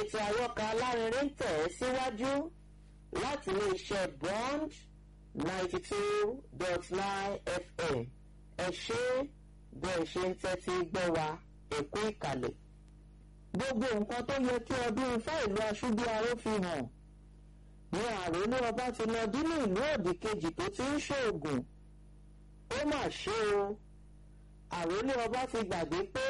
ètò àyọkà alárinrin tẹ̀ ẹ́ síwájú láti iléeṣẹ́ bond ninety two dot nine fm ẹ ṣé bẹ́ẹ̀ ṣe ń tẹ́tí gbọ́ wa ẹ̀kú ìkàlẹ̀. gbogbo nǹkan tó yẹ kí ọdún ifá ìlú aṣúbíaró fi hàn ní àròlé ọba ti lọ dínú ìlú òdì kejì tó ti ń ṣoògùn ó mà ṣe o àròlé ọba ti gbàgbé pé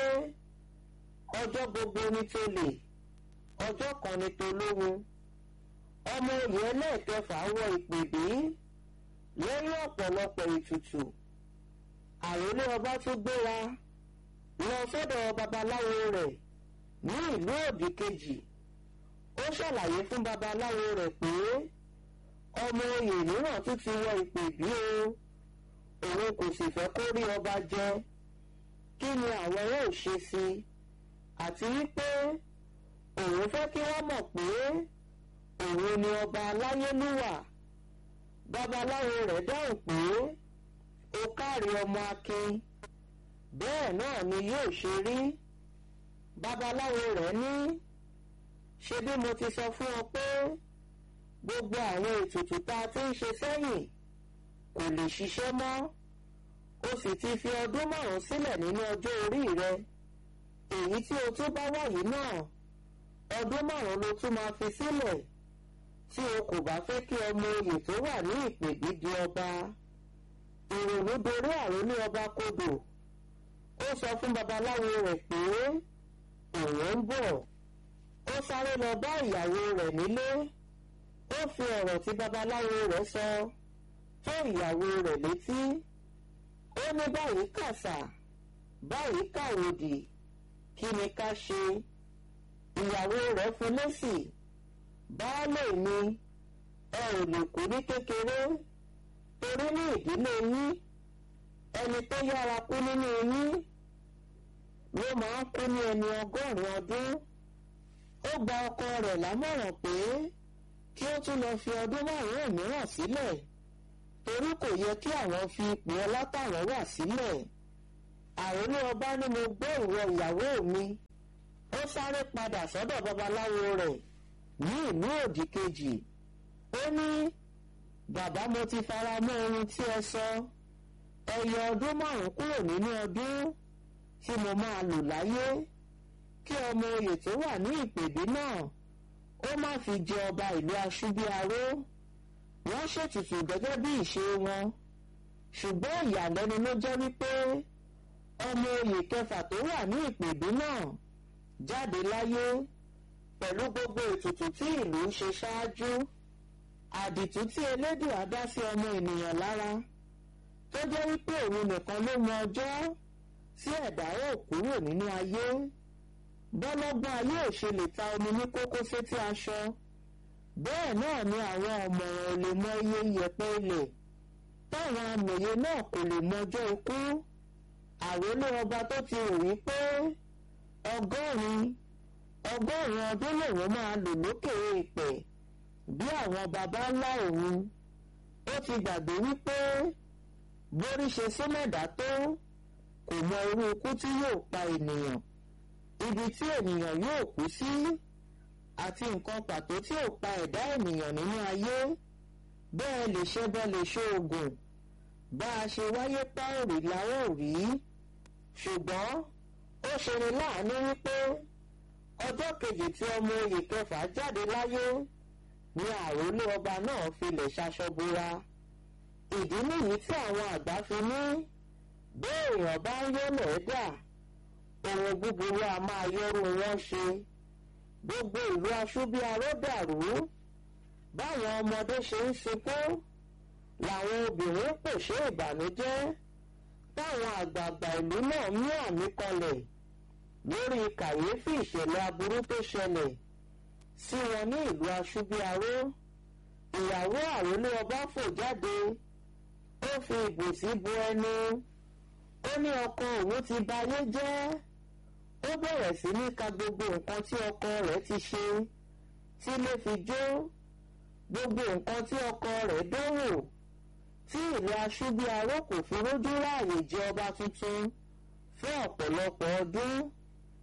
ọjọ́ gbogbo ni tó lè ọjọ́ kan ni tó lóhun ọmọ oyè ẹlẹ́ẹ̀kẹfà wọ ìpèbí lẹ́yìn ọ̀pọ̀lọpọ̀ ètùtù àròlé ọba tún gbéra lọ sọ́dọ̀ babaláwo rẹ̀ ní ìlú òdì kejì ó ṣàlàyé fún babaláwo rẹ̀ pé ọmọ oyè mìíràn tún ti wọ ìpèbí o òun kò sì fẹ́ kó rí ọba jẹ kí ni àwọn yóò ṣe sí i àti wípé òun fẹ́ kí wọ́n mọ̀ pé òun ni ọba aláyélúwà babaláwo rẹ̀ dáhùn pé ó káre ọmọ akin bẹ́ẹ̀ náà ni yóò ṣe rí babaláwo rẹ̀ ní ṣe bí mo ti sọ fún ọ pé gbogbo àwọn ètùtù tá a ti ń ṣe sẹ́yìn kò lè ṣiṣẹ́ mọ́ o sì ti fi ọdún márùn-ún sílẹ̀ nínú ọjọ́ orí rẹ èyí tí o tún bá wà yìí náà ọdún márùn-ún ló tún máa fi sílẹ̀ tí o kò bá fẹ́ kí ọmọ oyè tó wà ní ìpèbí di ọba ìrònú dorí àròlé ọba kodò ó sọ fún babaláwo rẹ̀ pé òun ń bọ̀ ó sáré lọ bá ìyàwó rẹ̀ nílé ó fi ọ̀rọ̀ tí babaláwo rẹ̀ sọ tó ìyàwó rẹ̀ létí ó ní báyìí kàṣà báyìí kàwòdì kí ni ká ṣe ìyàwó rẹ̀ fún lésì baálé mi ẹ ò lè kú ní kékeré torí ní ìdílé yín ẹni tó yára kú nínú yín ló máa ń kú ní ẹni ọgọ́rin ọdún ó gba ọkọ rẹ̀ lámọ̀ràn pé kí ó tún lọ fi ọdún márùn-ún mìíràn sílẹ̀ torí kò yẹ kí àwọn fi ipò ọlátàwọn wà sílẹ̀ àròlé ọba ní mo gbọ́ ìwọ ìyàwó mi ó sáré padà sọ́dọ̀ babaláwo rẹ̀ ní ìlú òdì kejì ó ní bàbá mo ti fara mọ́ ohun tí ẹ sọ ẹ yọ ọdún márùn-ún kúrò nínú ọdún tí mo máa lò láyé kí ọmọ oyè tó wà ní ìpèbí náà ó má fi jẹ ọba ìlú aṣúbíaró wọ́n ṣètùtù gẹ́gẹ́ bí ìṣe wọn ṣùgbọ́n ìyàlẹ́nu ló jẹ́ wípé ọmọ oyè kẹfà tó wà ní ìpèbí náà jáde láyé pẹ̀lú gbogbo ètùtù tí ìlú ń ṣe ṣáájú àdìtú tí elédùn á dá sí ọmọ ènìyàn lára tó jẹ́ wípé òun nìkan ló mọ ọjọ́ tí ẹ̀dá ò kúrò nínú ayé bọ́lọ́gbọ́n ayé ò ṣe lè ta omi ní kókó sétí aṣọ bẹ́ẹ̀ náà ni àwọn ọ̀mọ̀ràn ò lè mọ iye iyẹ̀pẹ̀ ilẹ̀ táwọn amòye náà kò lè mọjọ́ ikú àrólé ọba tó ti rò wípé ọgọ́rin ọgọ́rùn-ún ọdún lòun máa lò lókè èèpẹ̀ bí àwọn baba ńlá òun ó ti gbàgbé wípé borí ṣe sómẹ̀dá tó kò mọ irú ikú tí yóò pa ènìyàn ibi tí ènìyàn yóò kú sí àti nǹkan pàtó tí ò pa ẹ̀dá ènìyàn nínú ayé bẹ́ẹ̀ lè ṣe bẹ́ẹ̀ lè ṣe oògùn bá a ṣe wáyé páòrì láwọ̀ rí ṣùgbọ́n ó ṣeni láàánú wípé ọjọ́ kejì tí ọmọ oyè kẹfà jáde láyé ni àròlé ọba náà filẹ̀ ṣaṣọbora ìdí nìyí tí àwọn àgbà fi ní béèyàn bá ń yọ́lẹ̀ dà ohun búburú a máa yọrù wọn ṣe gbogbo ìlú aṣúbíaró dàrú báwọn ọmọdé ṣe ń sunkún làwọn obìnrin pèsè ìbànújẹ́ táwọn àgbààgbà ìlú náà mú àmì kọlẹ̀ lórí kàyéfì ìṣẹ̀lẹ̀ aburú tó ṣẹlẹ̀ sí wọn ní ìlú aṣúbíaró ìyàwó àrólé ọba fò jáde ó fi ìbòsí bo ẹnu ó ní ọkọ òun ti bayé jẹ́ ó bẹ̀rẹ̀ sí ní ka gbogbo nǹkan tí ọkọ rẹ̀ ti ṣe tí lè fi jó gbogbo nǹkan tí ọkọ rẹ̀ dánwò tí ìlú aṣúbíaró kò fi rójú ráàyè jẹ ọba tuntun fún ọ̀pọ̀lọpọ̀ ọdún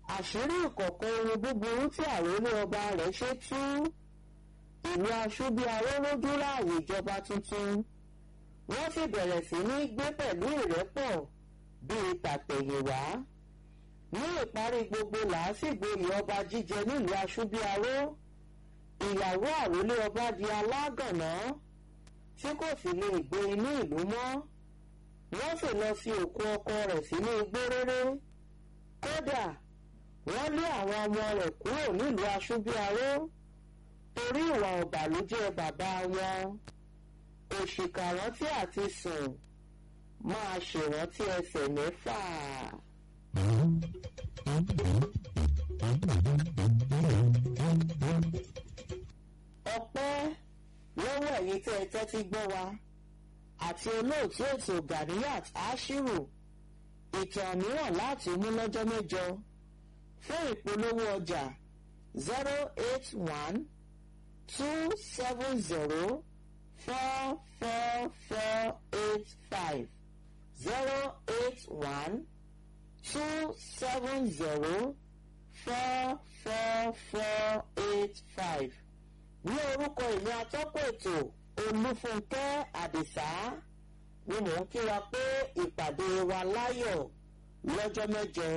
àṣírí ìkọ̀kọ̀ ohun búburú tí àrólé ọba rẹ̀ ṣe tú ìlú aṣúbíaró lójú láàyè ìjọba tuntun wọ́n sì bẹ̀rẹ̀ sí ní gbé pẹ̀lú ìrẹ́pọ̀ bíi tàtẹ̀yìnwá ní ìparí gbogbo làásìgbò ilẹ̀ ọba jíjẹ nílùú aṣúbíaró ìyàwó àrólé ọba di alágànná tí kò sì lè gbé inú ìlú mọ́ wọ́n sì lọ sí òkú ọkọ rẹ̀ sínú igbó réré kódà wọ́n lé àwọn ọmọ rẹ̀ kúrò nílùú aṣúbíaró torí ìwà ọ̀bàlújẹ́ bàbá wọn òṣìkà rántí àti sùn máa ṣèrántí ẹsẹ̀ mẹ́fà. ọpẹ́ lọ́wọ́ ẹ̀yin tẹ́ ẹ tẹ́tí gbọ́ wa àti olóòtú ètò Ganiyat Ashiru ìtàn mìíràn láti mú lọ́jọ́ mẹ́jọ fún ìpolówó ọjà zero eight one two seven zero four four four eight five zero eight one two seven zero four four four eight five ní orúkọ ìlú atọ́kọ̀ ètò olúfúnkẹ́ àdìsá ni mò ń kí wa pé ìpàdé wa láyọ̀ lọ́jọ́ mẹ́jọ.